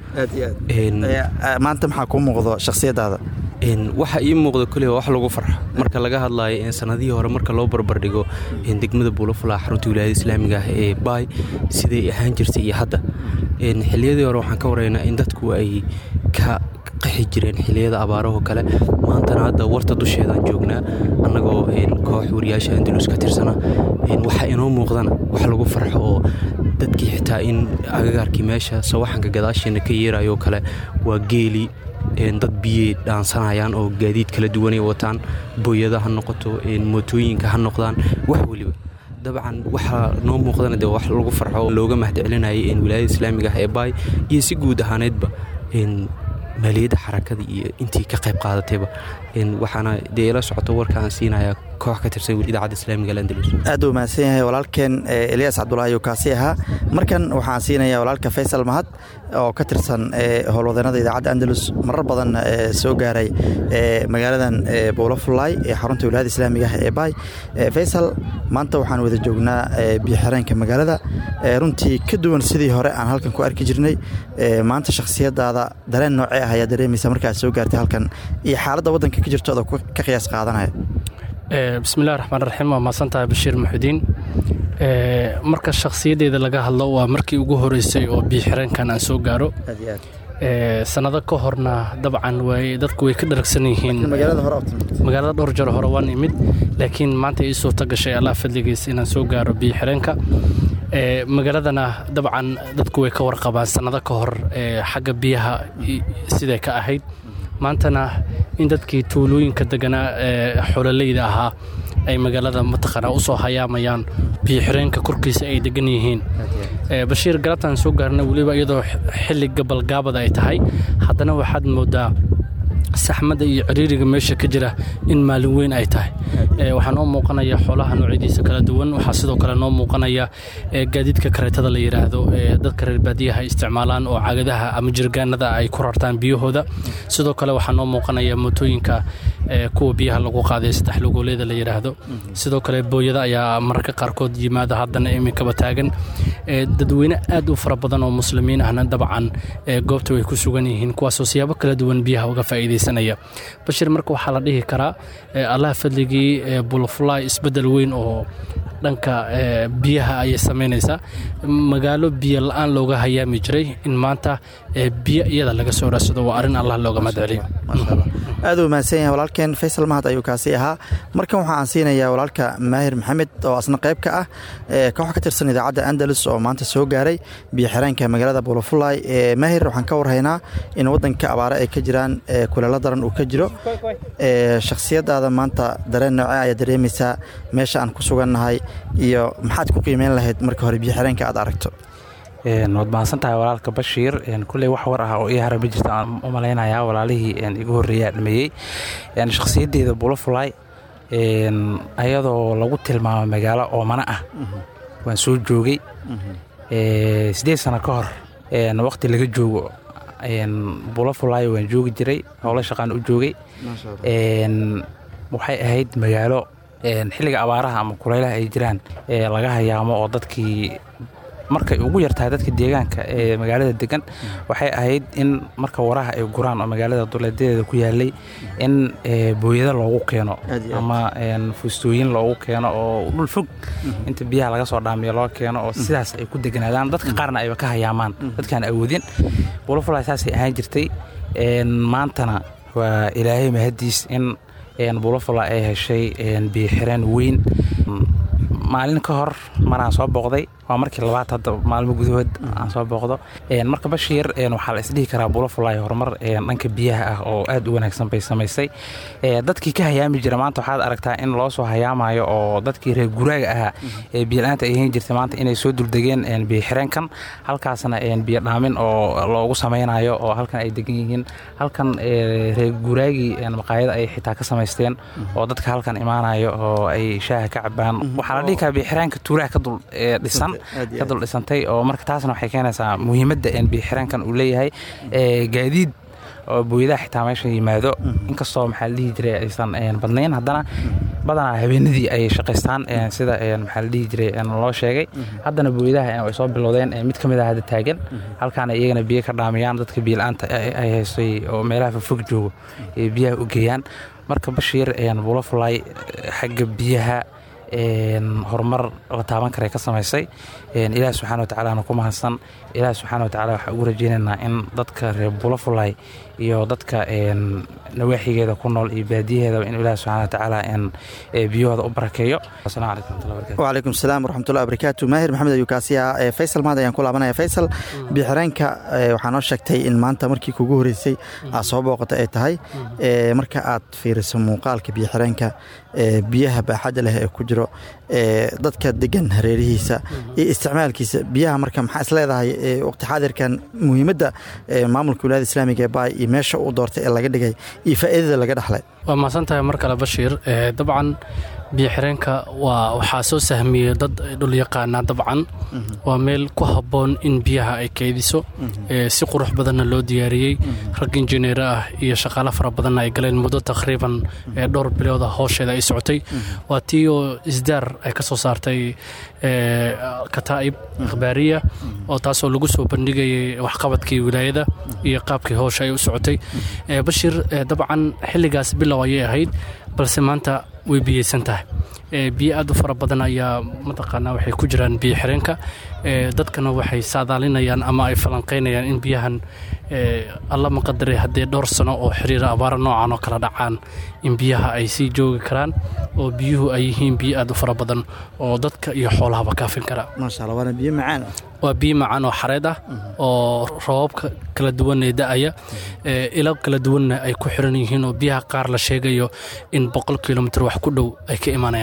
maanta maxaa kuu muuqdo shakhsiyadaada waxa ii muuqda koliba wax lagu farxo marka laga hadlaayo sanadihii hore marka loo barbardhigo degmada buulafulaa xarunta wilaayada islaamiga ah ee baay siday ahaan jirtay iyo hadda xilliyadii hore waxaan ka waraynaa in dadku ay ka qaxi jireen xilliyada abaarahoo kale maantana hadda warta dusheedaan joognaa annagoo koox wariyaasha andalus ka tirsana waxa inoo muuqdana wax lagu farxo oo dadkii xitaa in agagaarkii meesha sawaxanka gadaasheena ka yeerayoo kale waa geeli dad biyey dhaansanayaan oo gaadiid kala duwanay wataan booyada ha noqoto mootooyinka ha noqdaan wax weliba dabcan waxaa noo muuqdana de wax lagu farxo looga mahadcelinayay wilaayada islaamiga ah ee baay iyo si guud ahaaneedba maaliyadda xarakada iyo intii ka qayb qaadatayba waxaana dee ila socoto warkaan siinayaa koox ka tirsan idaacadda islaamiga alandalus aad u mahadsan yahay walaalkeen eliyas cabdulaahi oo kaasi ahaa markan waxaan siinayaa walaalka faysal mahad oo ka tirsan howlwadeennada idaacadda andalus marar badan soo gaaray magaaladan buulafulaay ee xarunta wilaayada islaamiga ah ee baay faysal maanta waxaan wada joognaa biyoxireenka magaalada runtii ka duwan sidii hore aan halkan ku arki jirnay maanta shakhsiyadaada dareen noocee ah ayaa dareemaysa markaad soo gaartay halkan iyo xaaladda waddanka ka jirto adoo ka qiyaas qaadanaya bismillahi raxmaan raxiim waa mahadsantahay bashiir muxudiin marka shakhsiyaddeeda laga hadlo waa markii ugu horeysay oo biyoxireenkan aan soo gaaro sanado ka horna dabcan dadku way ka dharagsan yihiin magaalada dhowr jaro hore waan imid laakiin maanta ii suurta gashay allah fadligiis inaan soo gaaro biyoxireenka magaaladana dabcan dadku way ka warqabaan sanado ka hor xagga biyaha siday ka ahayd maantana in dadkii tuulooyinka deganaa ee xololeyda ahaa ay magaalada mataqaanaa u soo hayaamayaan biyoxireenka korkiisa ay degan yihiin bashiir galabtaan soo gaarna weliba iyadoo xilli gabalgaabada ay tahay haddana waxaad moodaa saxmadda iyo ciriiriga meesha ka jira in maalin weyn ay tahay waxaa noo muuqanaya xoolaha noocyadiisa kala duwan waxaa sidoo kale noo muuqanaya gaadiidka kareetada la yidhaahdo dadka reer baadiyaha ay isticmaalaan oo cagadaha ama jirgaanada ay ku rartaan biyahooda sidoo kale waxaa noo muuqanaya mootooyinka kuwa biyaha lagu qaaday saddex lugooleeda la yidhaahdo sidoo kale booyada ayaa mararka qaarkood yimaada haddana iminkaba taagan dadweyne aad u fara badan oo muslimiin ahna dabcan goobta way ku sugan yihiin kuwaasoo siyaabo kala duwan biyaha uga faa'iidaysanaya bashir marka waxaa la dhihi karaa allah fadligii bulfly isbeddel weyn oo dhanka biyaha ayay samaynaysaa magaalo biyo la-aan looga hayaami jiray in maanta biyo iyada laga soo raadsado waa arrin allah looga mahadceliyo aad u mahadsan yahay walaalkeen faysal mahad ayuu kaasi ahaa markan waxaa aan siinayaa walaalka maahir maxamed oo asna qayb ka ah koox ka tirsan idaacadda andalus oo maanta soo gaaray biyo xireenka magaalada buulafulay maahir waxaan ka warhaynaa in waddanka abaare ay ka jiraan kuleelo daran uu ka jiro shakhsiyadaada maanta dareen nooce ayaa dareemaysaa meesha aan ku sugannahay iyo maxaad ku qiimeyn lahayd marka hore biyo xireenka aad aragto waad mahadsan tahay walaalka bashiir kulley wax war ah oo ii hara ma jirto aan u malaynayaa walaalihii igu horreeyaa dhameeyey shakhsiyaddeeda bulafulay ayadoo lagu tilmaamo magaalo oomana ah waan soo joogay siddeed sano ka hor waqti laga joogo bulafulay waan joogi jiray howlo shaqaan u joogay waxay ahayd magaalo xilliga abaaraha ama kulaylaha ay jiraan laga hayaamo oo dadkii markay ugu yartahay dadka deegaanka ee magaalada degan waxay ahayd in marka waraha ay guraan oo magaalada duleedadeeda ku yaalay in booyado loogu keeno ama fuustooyin loogu keeno oo dhul fog inta biyaha laga soo dhaamiyo loo keeno oo sidaas ay ku deganaadaan dadka qaarna ayba ka hayaamaan dadkaan awoodin bulafulay saasay ahaan jirtay maantana waa ilaahay mahadiis in bulafula ay heshay biyoxireen weyn maalin ka hor maraan soo booqday waa markii labaad hadda maalmo gudahood aan soo booqdo marka bashiir waxaa la isdhihi karaa bulafulay horumar dhanka biyaha ah oo aad u wanaagsan bay samaysay dadkii ka hayaami jira maanta waxaad aragtaa in loo soo hayaamayo oo dadkii reer guraaga ahaa ee biyola'aanta ay hayn jirtay maanta inay soo duldegeen biyoxireenkan halkaasna biyo dhaamin oo loogu samaynayo oo halkan ay degan yihiin halkan reer guraagii maqaayada ay xitaa ka samaysteen oo dadka halkan imaanayo oo ay shaaha ka cabaan waxaa la dhihi karaa biyoxireenka tuulaha ka dul dhisan ka dul dhisantay oo marka taasna waxay keenaysaa muhiimadda biyoxireenkan uu leeyahay gaadiid oo booyadaha xitaa meesha yimaado inkastoo maxaa la dhihi jiray aysan badnayn haddana badanaa habeenadii ay shaqaystaan sida maxaa la dhihi jiray loo sheegay haddana booyadaha ay soo bilowdeen mid ka mid ah hadda taagan halkaana iyagana biyo ka dhaamiyaan dadka biyola'aanta ay haystay oo meelaha fofog joogo ay biyaha u geeyaan marka bashiir bulafulay xagga biyaha horumar la taaban karay ka samaysay ilaah subxana wa tacaalana ku mahadsan ilaah subxaana wa tacala waxaan ugu rajaynaynaa in dadka reer bulafulay iyo dadka nawaaxigeeda ku nool iyo baadiyaheedaba in ilaah subxana wa tacaala biyahooda u barakeeyo asalamu calaykum waraxmatullahi barakatu wcalaykum asalaam waraxmatullahi barakaatu maahir maxamed ayuu kaasi ahaa faysal mahad ayaan ku laabanaya faysal biyoxireenka waxaa noo sheegtay in maanta markii kugu horeysay aad soo booqata ay tahay marka aad fiiriso muuqaalka biyoxireenka biyaha baaxadda leh ee ku jiro dadka degan hareerihiisa iyo isticmaalkiisa biyaha marka maxaa is leedahay waqti xaadirkan muhiimadda maamulka wilaayada islaamiga ee baay iyo meesha uu doortay ee laga dhigay iyo faa'iidada laga dhexlay waa mahadsan tahay mar kale bashiir dabcan biyoxireenka waa waxaa soo sahmiyey dad dhulyaqaana dabcan waa meel ku habboon in biyaha ay keydiso si qurux badanna loo diyaariyey rag injineer ah iyo shaqaale fara badanna ay galeen muddo takriiban dhowr bilooda howsheeda ay socotay waa tii oo isdaar ay ka soo saartay kataa'ib akhbaariya oo taasoo lagu soo bandhigayay waxqabadkii wilaayada iyo qaabkii howsha ay u socotay bashiir dabcan xilligaas bilow ayay ahayd balse maanta way biyeysan tahay biyo aad u fara badan ayaa mataqaanaa waxay ku jiraan biyo xireenka dadkana waxay saadaalinayaan ama ay falanqaynayaan in biyahan alla maqadare haddee dhowr sano oo xiriira abaaro noocan oo kala dhacaan in biyaha ay sii joogi karaan oo biyuhu ay yihiin biyo aad u fara badan oo dadka iyo xoolahaba kaafin kara maasha allah waana biyo macaan waa biyo macaan oo xareed ah oo roobabka kala duwan ee da'aya ilo kala duwanna ay ku xiran yihiin oo biyaha qaar la sheegayo in boqol kilomitr wax ku dhow ay ka imanayaan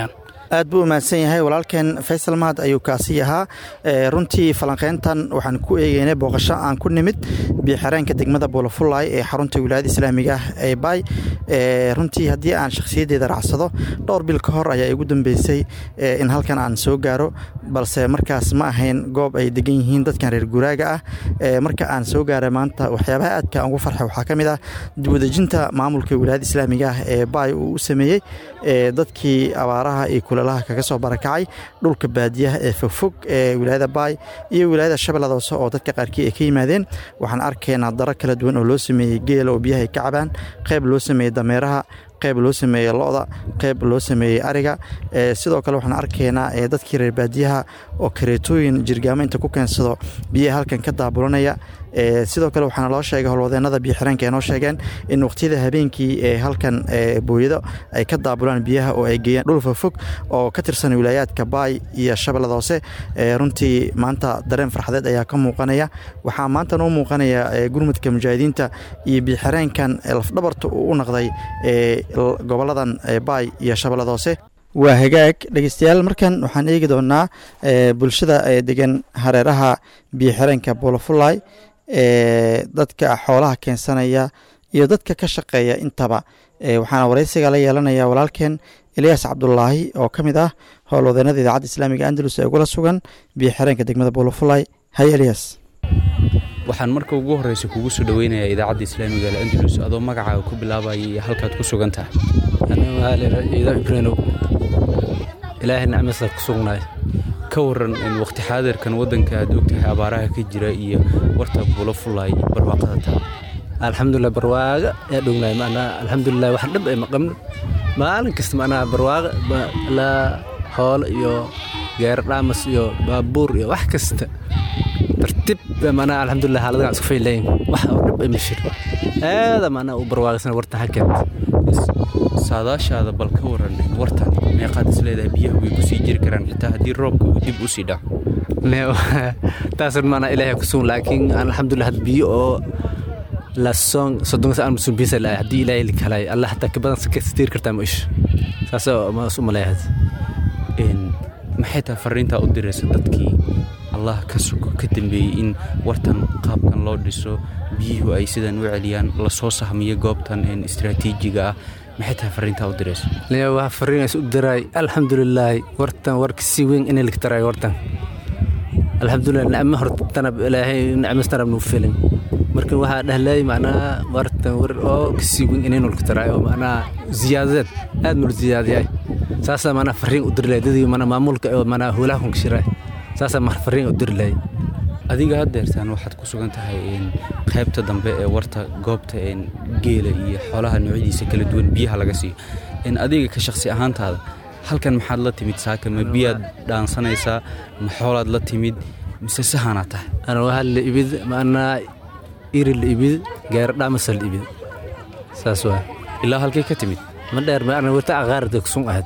aad buu umahadsan yahay walaalkeen faysal mahad ayuu kaasi ahaa runtii falanqeyntan waxaan ku eegeynay booqasho aan ku nimid biyoxireenka degmada buulafulay ee xarunta wilaayada islaamiga ah ee baay runtii haddii aan shakhsiyaddeeda raacsado dhowr bil ka hor ayaa igu dambeysay in halkan aan soo gaaro balse markaas ma ahayn goob ay degan yihiin dadkan reer guuraaga ah marka aan soo gaaray maanta waxyaabaha aadka aan ugu farxay waxaa ka mid ah wadajinta maamulka wilaayada islaamiga ah ee baay uu u sameeyey dadkii abaaraha iyo kulalaha kaga soo barakacay dhulka baadiyaha ee fogfog ee wilaayada baay iyo wilaayada shabeellada hoose oo dadka qaarkii ay ka yimaadeen waxaan arkaynaa daro kala duwan oo loo sameeyey geela oo biyaha ay ka cabaan qayb loo sameeyey dameeraha qayb loo sameeyey lo-da qayb loo sameeyey ariga sidoo kale waxaan arkaynaa dadkii reer baadiyaha oo kareetooyin jirgaamo inta ku keensado biyaha halkan ka daabulanaya sidoo kale waxaana loo sheegay howlwadeenada biyoxireenka ee noo sheegeen in waqtiyada habeenkii ee halkan booyado ay ka daabulaan biyaha oo ay geeyaan dhul fofog oo ka tirsan wilaayaadka baay iyo shabeellada hoose runtii maanta dareen farxadeed ayaa ka muuqanaya waxaa maanta noo muuqanaya gurmudka mujaahidiinta iyo biyoxireenkan lafdhabarta uu u naqday goboladan baay iyo shabeellada hoose waa hagaag dhegeystayaal markan waxaan eegi doonaa bulshada degan hareeraha biyoxireenka buulafulay ee dadka xoolaha keensanaya iyo dadka ka shaqeeya intaba waxaana wareysiga la yeelanaya walaalkeen elyaas cabdulaahi oo ka mid ah howlwadeenada idaacadda islaamiga andalus ee ugula sugan biyoxireenka degmada buulafulay hay elyaas waxaan marka ugu horreysa kugu soo dhoweynayaa idaacadda islaamiga al andalus adoo magacaaga ku bilaabaya iyo halkaad ku sugan tahay ibranow ilaahay nicmasa ku sugnaay ka waran waqti xaadirkan waddanka aad ogtahay abaaraha ka jira iyo warta buulo fullaay barwaaqada taa alxamdulilah barwaaqa yaa dhownaay macnaa alxamdulilah wax dhib ay maqabno maalin kasta macnaa barwaaqa la hoolo iyo geer dhaamas iyo baabuur iyo wax kasta tartiib macnaa alxamdulilah xaaladagan isku faylayn wax oo dhib ay mashir aada macnaa u barwaaqaysana wartan halkeed saadaashaada bal ka waran wartan meeqaad is leedahay biyaha way kusii jiri karaan xitaa haddii roobka uu dib u sii dhaco taas maanaa ilaahay ku sugan laakiin alxamdulilah had biyo oo lasoon soddonka saan musun biisa laa haddii ilaahay likalay allah hataa ka badan kastiir kartaa ma ish saas ma is u maleeyahay maxay tahay fariintaa u diraysa dadkii allah ka sugo ka dambeeyey in wartan qaabkan loo dhiso biyuhu ay sidan u celiyaan lasoo sahmiyo goobtan istraatiijiga ah maxay tahay fariintaa u diraysa waa fariin is u diraay alxamdulilaahi wartan warka si weyn inay ligtaraay wartan alxamdulilah nicmo hortana ilaahay nicmastanab nuu filin marka waxaa dhahlay macnaa wartan war oo kasii weyn inay nulkataraay oo macnaa ziyaadadeed aad nul ziyaadiyay saasaa macnaa fariin u dirilay dadii macnaa maamulka oo macnaa howlaha kunkashiraay saasaa mar fariin u dirilay adiga haddeertaan waxaad ku sugan tahay qaybta dambe ee warta goobta geela iyo xoolaha noocyadiisa kala duwan biyaha laga siiyo adiga ka shakhsi ahaantaada halkan maxaad la timid saaka ma biyaad dhaansanaysaa ma xoolaad la timid mise sahanaa tahay ana waxaa la ibid macnaa iri la ibid gaari dhaamasa la ibid saas waa ilaa halkay ka timid ma dheer ma wata aqaarada kusun ahayd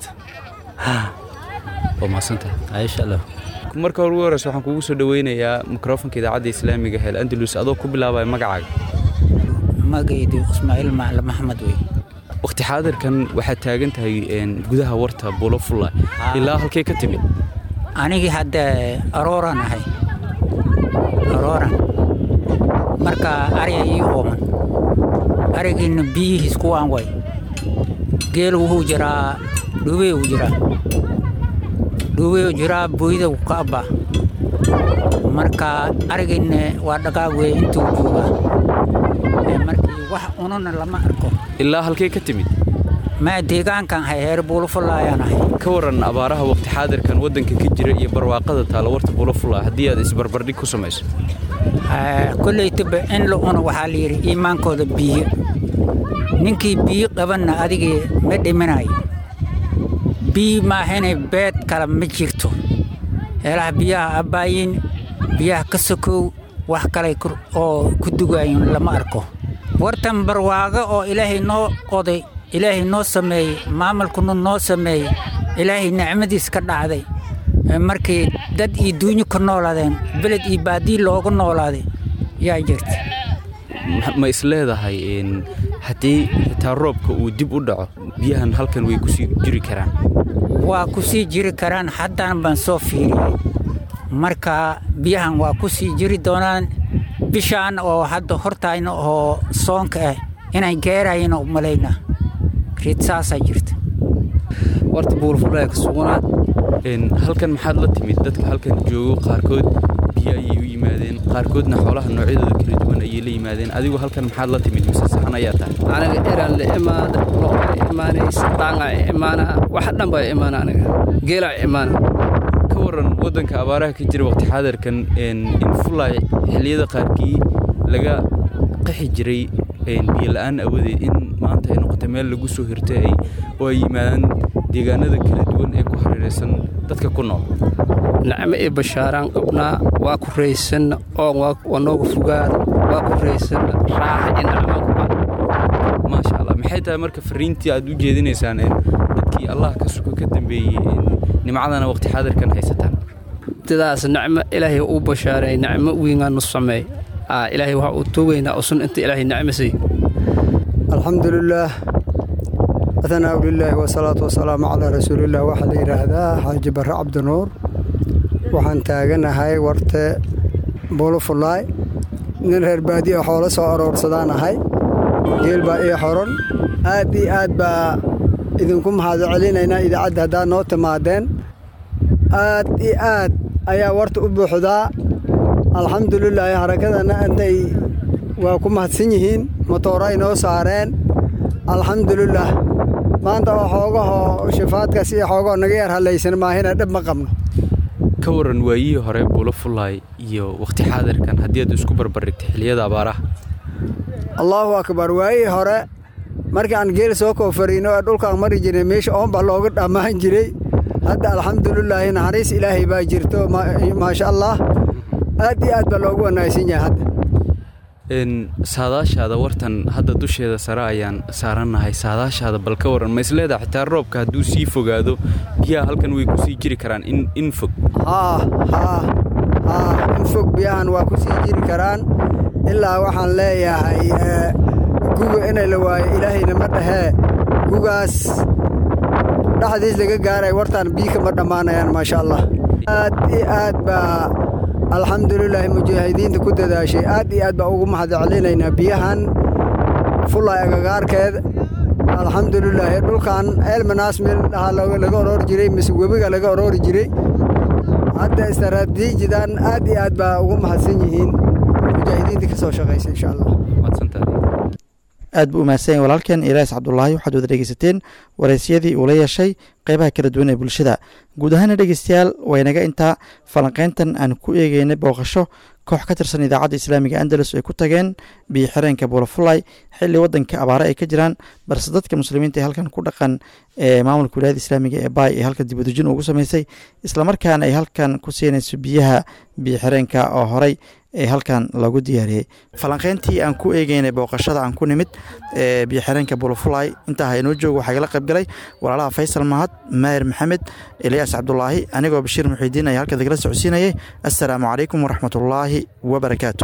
waa mahadsantahay insha allah marka ugu horeysa waxaan kugu soo dhoweynayaa mikrofonka idaacadda islaamiga heel andalus adoo ku bilaabaya magacaaga magaydi ismaaciil macla maxamed wey waqti xaadirkan waxaad taagan tahay gudaha warta buulo fulla ilaa halkay ka timid anigii hadda arooran ahay arooran marka ariga ii ooman arigiina biyihiis kuwaan way geel wuxuu jiraa dhubey uu jiraa dhubey jiraa booyda ka abba marka arigiina waa dhaqaag wey intuu joogaa markii wax ununa lama arko ilaa halkay ka timid maa deegaankan hay heer buulofulaayaan ahay ka waran abaaraha waqti xaadirkan waddanka ka jira iyo barwaaqada taala warta buulofula haddii aad isbarbardhig ku samayso kollaytaba in la cuno waxaa la yidhi iimaankooda biyo ninkii biyo qabanna adigii ma dhiminayo biyo maahane beed kale ma jirto heelaha biyaha abbaayin biyaha ka sokow wax kale oo ku dugayin lama arko wartan barwaago oo ilaahay noo qoday ilaahay noo sameeyey maamulkuna noo sameeyey ilaahay nicmadiis ka dhacday markii dad iyo duunyo ka noolaadeen beled iyo baadii looga noolaaday yaa jirta ma is leedahay haddii xitaa roobka uu dib u dhaco biyahan halkan way kusii jiri karaan waa ku sii jiri karaan haddaan baan soo fiiriyey marka biyahan waa ku sii jiri doonaan bishaan oo hadda hortayna oo soonka ah inay geerayana u malayna rid saasaa jirta warta buulfulaya ka sugnaa halkan maxaad la timid dadka halkan joogo qaarkood biyo ayay u yimaadeen qaarkoodna xoolaha noocyadooda kala duwan ayay la yimaadeen adigu halkan maxaad la timid mise saxan ayaa tahay aniga eraan la imaada lo'a imaanaysa dhaanga imaana wax dhan baa imaana aniga geelaa imaana ka waran waddanka abaaraha ka jira waqti xaadirkan in fulay xilliyada qaarkii laga qaxi jiray biyo la'aan awadeed in maanta ay noqotay meel lagu soo hirtay oo ay yimaadaan deegaanada kala duwan ee ku hareeraysan dadka ku nool nacmo iyo bashaaraan qabnaa waa ku raysanna oon waa nooga fogaada waa ku raysanna raaxa iyo nacmaan ku baa maasha allah maxay tahay marka fariintii aad u jeedinaysaan dadkii allah ka suko ka dambeeyey nimcadana waqti xaadirkan haysataan sidaas nacmo ilaahay uu bashaaray nacmo wiingaa nu sameey ilaahay waxa uu toogaynaa usun inta ilaahay nacmasay alxamdulilaah athanaa lilaahi wasalaatu wasalaamu calaa rasuulilah waxaa la yidhaahdaa xaaji barre cabdinuur waxaan taaganahay warte buulufulaay nin reer baadiya xoolo soo aroorsadaan ahay geel baa ii xoron aad iyo aad baa idinku mahad celinaynaa idaacadda haddaad noo timaadeen aad iyo aad ayaa warta u buuxdaa alxamdulilaahi harakadana intay waa ku mahadsan yihiin motooro ay noo saareen alxamdulilaah maanta oo xoogahoo shifaadkaas iyo xoogahoo naga yar hallaysan maahina dhib ma qabno ka waran waayihii hore buulo fullaay iyo wakhti xaadirkan haddii aad isku barbardhigtay xilliyada abaaraha allaahu akbar waayihii hore markii aan geel soo koofariino ee dhulkaan mari jirnay meesha oonba looga dhammaan jiray hadda alxamdulilaahi naxariis ilaahay baa jirto maasha allah aad iyo aad baa loogu wanaagsan yahay hadda saadaashaada wartan hadda dusheeda sare ayaan saarannahay saadaashaada bal ka waran ma isleedaha xitaa roobka hadduu sii fogaado biyaha halkan way ku sii jiri karaan in fog haa haa haa in fog biyahan waa ku sii jiri karaan ilaa waxaan leeyahay guga inay la waayo ilaahayna ma dhahee gugaas dhexdiis laga gaaray wartaan biyo kama dhammaanayaan maasha allah aad iyo aad baa alxamdulilaahi mujaahidiinta ku dadaashay aad iyo aad baa ugu mahad celinaynaa biyahan fulay agagaarkeed alxamdulilaahi dhulkan eelmanaas meel dhahaa laga oroori jiray mise webiga laga oroori jiray hadda istaraatiijidan aad iyo aad baa ugu mahadsan yihiin mujaahidiinta ka soo shaqaysa insha allah aad buu umahadsanyahy walaalkeen ilaas cabdulaahi waxaad wada dhegeysateen waraysyadii uu la yeeshay qeybaha kala duwan ee bulshada guud ahaana dhegeystayaal waynaga intaa falanqeyntan aan ku eegeynay booqasho koox ka tirsan idaacadda islaamiga andalus ay ku tageen biyo xireenka buulafulay xilli waddanka abaare ay ka jiraan balse dadka muslimiinta ee halkan ku dhaqan ee maamulka wilaayada islaamiga ee baay ee halka dibadejin ugu sameysay islamarkaana ay halkan ku siinayso biyaha biyo xireenka oo horey ee halkan lagu diyaariyey falanqeyntii aan ku eegeynay booqashada aan ku nimid ee biyo xireenka buulafulay intaa ha inoo joogo waxaa igala qaybgalay walaalaha faysal mahad maahir maxamed eliyaas cabdulaahi anigoo bashiir muxiidiin ayaa halka dagala socodsiinayay assalaamu calaykum waraxmatullaahi wabarakaatu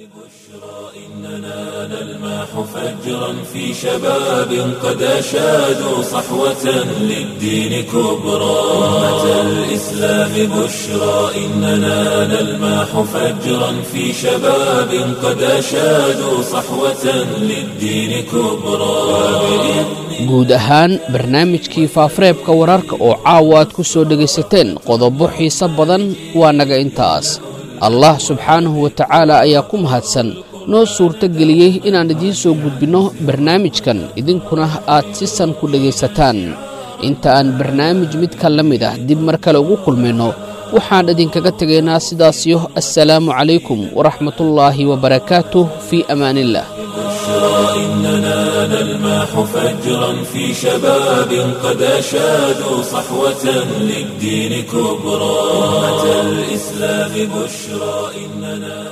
نلماح فجرا في شباب قد أشادوا صحوة للدين كبرى أمة الإسلام بشرى إننا نلماح فجرا في شباب قد أشادوا صحوة للدين كبرى guud ahaan barnaamijkii faafareebka wararka oo caawa aad ku soo dhegaysateen qodobo xiise badan waa naga intaas allah subxaanahu wa tacaala ayaa ku mahadsan noo suurto geliyey inaan idiin soo gudbinno barnaamijkan idinkuna aad si san ku dhegaysataan inta aan barnaamij midka la mid ah dib mar kale ugu kulmayno waxaan idinkaga tegaynaa sidaasiyo assalaamu calaykum waraxmatullaahi wabarakaatuh fii amaaniillah إننا نلماح فجرا في شباب قد أشادوا صحوة للدين كبرى أمة الإسلام بشرى إننا